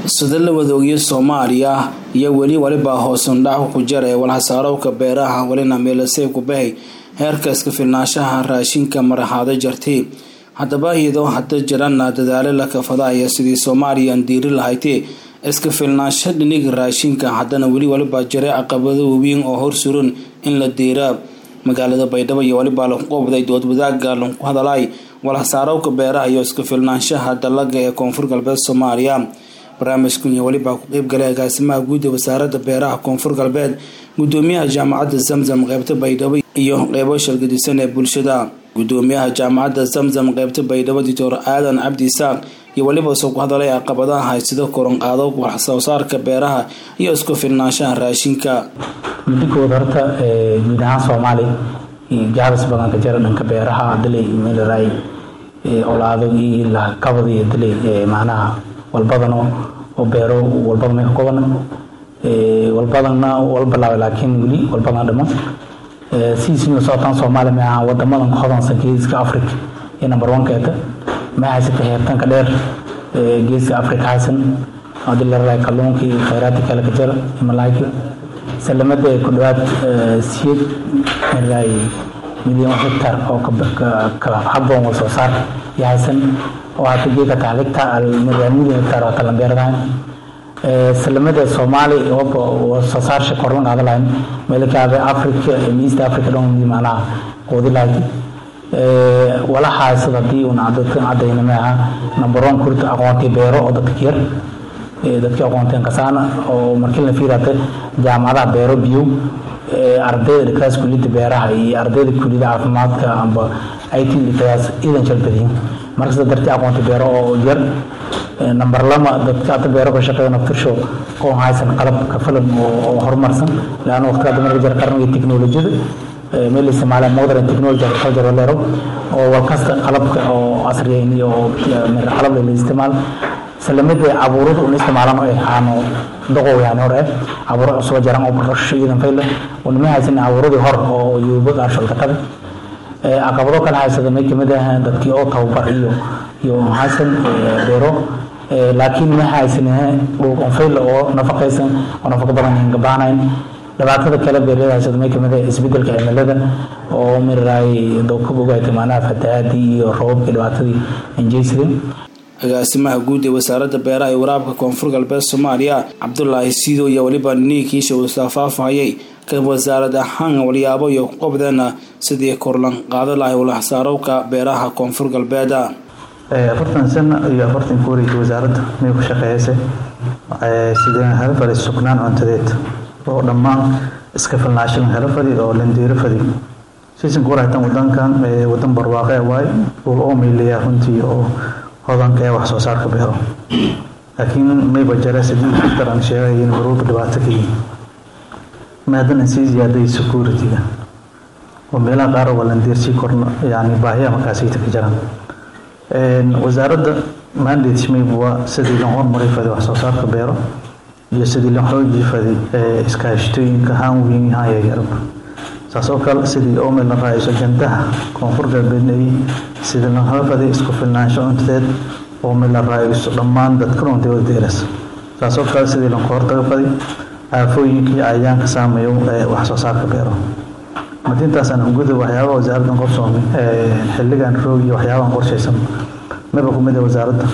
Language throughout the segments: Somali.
sida la wadoogiyo soomaaliya iyo weli waliba hoosundhac ku jira ee walhasaarowka beeraha welina meelasey ku bahay heerka iska filnaanshaha raashinka maraxaado jartay haddaba iyadoo hadda jirana dadaalo la kafadaya sidii soomaaliya aan diiri lahaydee iska filnaansho dhiniga raashinka haddana weli waliba jira caqabado waaweyn oo horsuran in la diiraa magaalada baydhabo iyo waliba lagu qobday doodwadaaga lagu hadalay walhasaarowka beeraha iyo iska filnaanshaha dalaga ee koonfur galbeed soomaaliya barnaamijkan iyo weliba ku qeybgalay agaasimaha guud ee wasaaradda beeraha koonfur galbeed gudoomiyaha jaamacadda zamzam qeybta baydhabo iyo qeybo shalgadisan ee bulshada gudoomiyaha jaamacadda zamzam qeybta baydhabo doctor aadan cabdi isaaq iyo weliba soo ku hadalay caqabadaha haysida koronqaado waxsoo saarka beeraha iyo isku filnaanshaha raashinka midikood horta guud ahaan soomaali gaabis badan ka jira dhanka beeraha dalay meelaraay olaado iyo lakabad iyo dalay macnaha walbadano oo beero walbada may ka koban walbadana walbalaabay laakiin weli walbadana dhiman sidiisina socotaan soomaaliya ma aha wadamadan ku hodansan geeska africa ee number one keeta ma haysata heertanka dheer geeska africa haysan hadii la raraay kalluunka iyo khayraadka kale ka jira malaayka salamada ku dhawaad siyad maraay milyan hectar oo ka haboon wal soo saar iyo haysan oo hata geeka taaligta milyan hectar oo talan beeradahan salamada soomaali oo soo saarsha korlan qaada lahayn meelkaabe africa east africa dhan macnaha qoodi lahayd wala haysad haddii una dadka cadayna maaha number one kurta aqoontii beero oo dadka yar dadkii aqoonteen kasaana oo markii la fiirata jaamacadaha beero biyo ardayda dhikaas kuliyada beeraha iyo ardayda kuliyada caafimaadka amba it dhikaas idan jalbadiyin marka sida dartii aqoonta beero oo yar number lama dadka hadda beero ka shaqeeya naftirsho oo haysan qalab ka filan oo horumarsan laana waqtiga hadda marka jira qarniga teknolojiyada meel isticmaala modern technology agriculture leero oo walkasta qalabka oo casriyeyn iyo qalab la isticmaal salamada abuurada una isticmaalan oo ahaano doqow yani hore abuuro cusub jaran oo barasho iidan fayle unama haysan abuuradii hor oo yuuba qaarsho ka tabe caqabado kale haysada may kamid ah dadkii oo tababar iyo iyo haysan beero laakiin ma haysan dhul onfayle oo nafaqaysan oo nafaqo badan gabaanayn dhibaatada kale beerada haysada may kamid ah isbedelka cimilada oo miraay dowkab ogaatay macnaha fatahaadii iyo roobabkii dhibaatadii anjeysadeen agaasimaha guud ee wasaaradda beeraha iyo waraabka koonfur galbeed soomaaliya cabdulaahi siido iyo weliba niinkiisha uu saafaafahayay ka wasaarad ahaan walyaabo iyo qobdeena sidii korlan qaado lahay walhasaarowka beeraha koonfur galbeeda afartan sano iyo afartan ku wareegtay wasaaradda may ku shaqeeysay sideen hela fadhi sugnaan cuntadeed oo dhammaan iska filnaashan hela fadhi oo landeero fadhi siisan kuwarahtan wadankan wadan barwaaqe waay dhul oo mayleeyaa runtii oo hodanka ee wax soo saarka beero laakiin mayba jara sidii doctor aan sheegay in marwalba dhibaato ka yihin maadana sii ziyaaday security-ga oo meelaha qaar walandeer sii korna yani baahiya markaasayta ka jiraan wasaaradda mandate mayba waa sidii loo hormaray faday wax soo saarka beero iyo sidii loo xoojii faday iskaashatooyinka haan weyn haan yaryarba saas oo kale sidii omel la raayso jandaha koonfur galbeednay sidii loo halafaday isku filnaansho cuntadeed omel la raayso dhammaan dadka runtii wada deeras saas oo kale sidii loo hortaga faday aafooyinka iyo cayayaanka saameeyo wax soo saarka beero madintaasaan guda waxyaabaha wasaaraddan qorsoomay xilligan roog iyo waxyaabahan qorshaysan maba kumid wasaaradda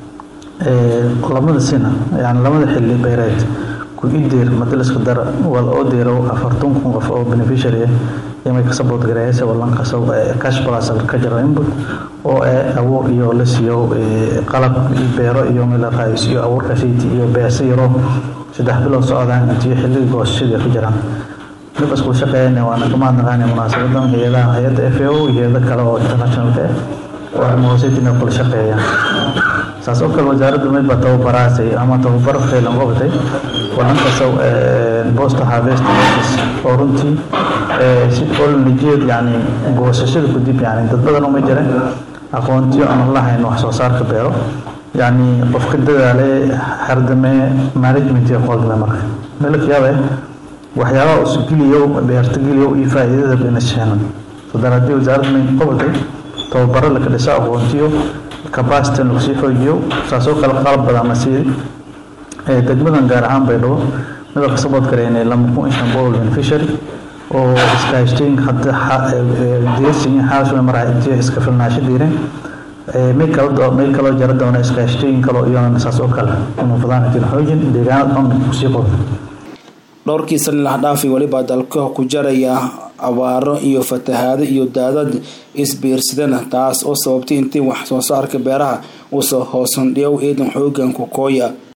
lamada sina yani lamada xilli beereed ku ideer madaliska dara wal oo deero afartan kun qof oo beneficiary imay ka support gareeyay walan ka soo cash plus agriculture input oo ee awoor iyo la siiyo qalab beero iyo meel raayis iyo awoor ka shaqti iyo beesa yaro saddex bilood socdaan intii xilliga goosashada ku jiraan mid isku shaqeynaya waana kama naqaan munaasabadan hay'adaha hay'adda FAO iyo hay'ado kale oo international ka oo arrimahoosaytina kula shaqeeyaan saas oo kale wasaaraddu may ba tababaraasay ama tababar faylan qabatay wadankaasoo bosta harvest office oo runtii si olnajeed yani goosashada kadib yani dad badan uma jira aqoontiyo aan lahayn wax soo saarka beero yani qofka dadaale hardame management iyo qoldame marka melakyaaba waxyaabaha usgeliyo beerta geliyo iyo faa'iidada bayna sheenan sadar haddii wasaaradda may qabatay tababaro laka dhiso aqoontiyo capacity lagu sii xoojiyo saasoo kale qalab badan la siiyey degmadan gaar ahaan baydhabo midalka sabood gareynay lama kun iyo shan boqol beneficiary oo iskaashtooyinka hadda diirsin xaasuna maraa iska filnaasho diireen may kala may kaloo jara doona iskaashtooyin kaloo iyana saas oo kale inuu fadaan jiro xoojin deegaanada dhan kusii qodo dhowrkii sani lahdhaafi welibaa dalka ku jaraya abaaro iyo fatahaado iyo daadad isbiirsadana taas oo sababtay intii wax soo saarka beeraha uusoo hoosandhiyow eedan xoogan ku kooya